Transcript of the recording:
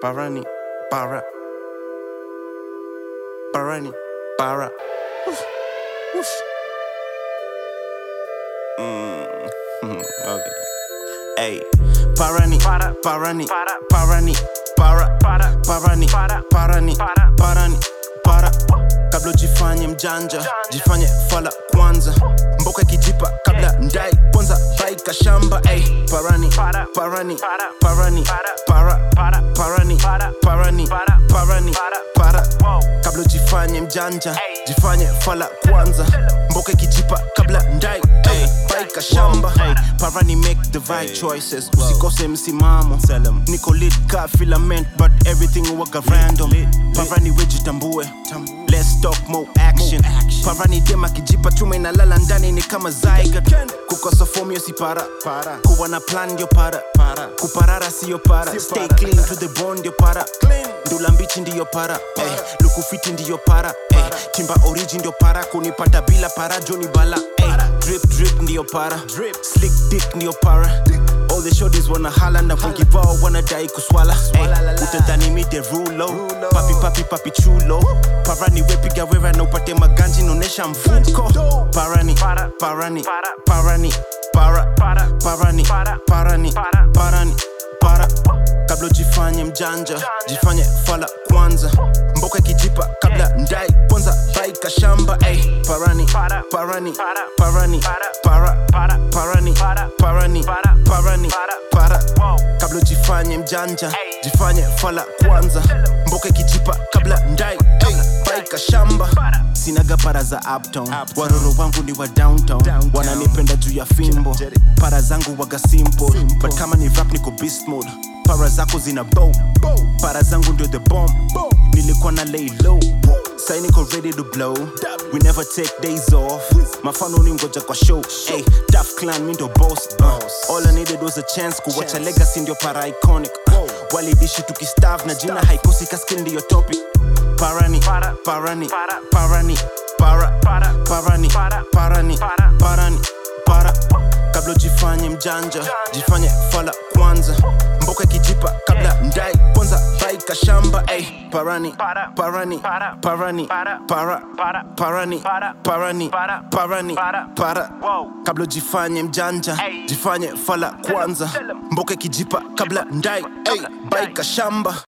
Barani, Bara. Barani, Bara. Woof, woof. Mm, okay. Hey, Barani, Barani, Barani, Bara, Barani, Barani, Barani, Bara. Kabla jifanye mjanja, jifanye fala kwanza. Mboka ikijipa kabla ndai kwanza baika shamba. Hey, Barani, Barani, Barani, Bara, Barani, Barani, Barani, Bara. Kabla jifanye mjanja, jifanye fala kwanza. Mboka ikijipa kabla ndai hey, baika shamba. Hey, Parani make the right choices. Usikose msimamo. Niko lit ka filament but everything waka random. Parani wejitambue. Let's talk more action. Parani dem akijipa chuma inalala ndani ni kama zygote. Kukosa form yo si para. Kuwa na plan ndio para. Kuparara siyo para. Stay clean to the bone ndio para. Ndula mbichi ndiyo para. Hey, lukufiti ndiyo para. Hey, timba origin ndio para. Kunipata bila para joni bala. Hey, drip drip ndiyo para. Slick dick ndiyo para. All the shorties wanna hala na wengi wao wanadai kuswala hey, utadhani mi the rulo papi papi papi chulo parani wepiga wera na upate maganji naonesha mfuko parani parani parani para parani parani parani para kabla jifanye mjanja jifanye fala kwanza mboka ikijipa kabla ndai kwanza baika shamba ay parani parani parani para parani parani parani para kabla jifanye mjanja jifanye fala kwanza mboka ikijipa kabla ndai ay baika shamba sinaga para za uptown waroro wangu ni wa downtown wananipenda juu ya fimbo para zangu waga simple but kama ni rap niko beast mode para zako zina bow para zangu ndio the bomb nilikuwa na lay low sai niko ready to blow we never take days off mafano ni ngoja kwa show hey, tough clan mi ndo boss uh, all i needed was a chance kuwacha legacy ndio para iconic uh, walidishi tukistav na jina haikosi kaskin ndiyo topic parani parani parani para parani parani parani para kabla jifanye mjanja jifanye fala kwanza mboka ikijipa kabla ndai kwanza baika shamba ay parani parani parani para parani parani parani para kabla jifanye mjanja jifanye fala kwanza mboka ikijipa kabla ndai ay baika shamba